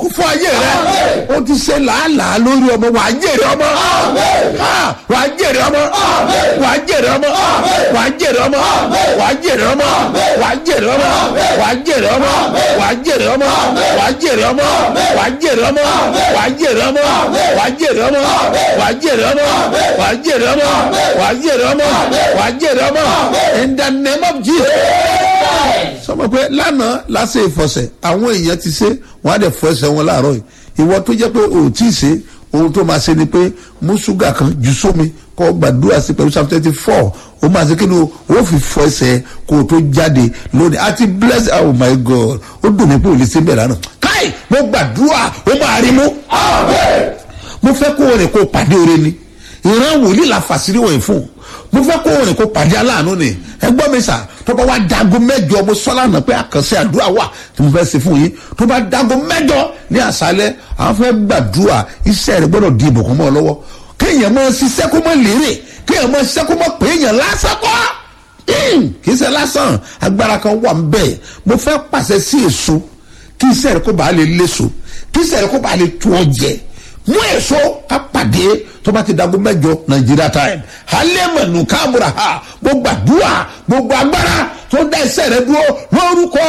kó fún ayé rẹ o ti ṣe làálàá lórí ọmọ wàá jèrè ọmọ Ah, wàá jèrè ọmọ wàá jèrè ọmọ wàá jèrè ọmọ wàá jèrè ọmọ wàá jèrè ọmọ wàá jèrè ọmọ wàá jèrè ọmọ wàá jèrè ọmọ wàá jèrè ọmọ wàá jèrè ọmọ wàá jèrè ọmọ wàá jèrè ọmọ wàá jèrè ọmọ wàá jèrè ọmọ wàá jèrè ọmọ in the name of Jesus sọmọ pé lánàá lásè ìfọsẹ àwọn èèyàn ti ṣe wọn á dẹ fọ ẹsẹ wọn láàárọ yìí ìwọ tó jẹ pé o ò tí ì ṣe ohun tó máa ṣe ni pé mú ṣúgà kan jù sómi kọ́ gbàdúrà sí pẹ̀lú psalm twenty four o máa ṣe kí ni o ó fi fọ ẹsẹ̀ kó o tó jáde lónìí àti bless oh my god ó dùn mí pé o lè ṣe bẹ́ẹ̀ lánàá káì mo gbàdúrà ó máa rí mú. mo fẹ́ kó o rìn kó o pàdé ore ni ìran wòlíì la fàṣírí wọ̀nyí fún mo fẹ́ kó o rìn kó o pàdé aláàánú ni ẹ gbọ́ mi sà tó bá wá dago mẹ́jọ mo sọ́lá náà pé àkànṣe àdúrà wà tí mo fẹ́ ṣe fún yín tó bá dago mẹ́jọ ní àṣálẹ́ àwọn fẹ́ gbàdúrà iṣẹ́ rẹ gbọ́dọ̀ di ìbùkún mọ́ ọ lọ́wọ́ kéèyàn máa ṣiṣẹ́ kó mọ́ lérè kéèyàn máa ṣiṣẹ́ kó mọ́ pé èèyàn lásán kọ́ kì í ṣe lásán agbára kan wà ń bẹ̀ mo fẹ́ pàṣẹ sí èso kí iṣẹ́ rẹ kó bàa lè léso kí iṣẹ́ rẹ kó bàa lè tu ọ jẹ mú èso ká pàdé tó bá ti dago mẹjọ nàìjíríà time alẹ́ mọ̀nù káàmùrà ha gbogbo àdúrà gbogbo agbára tó dá iṣẹ́ rẹ dúró lórúkọ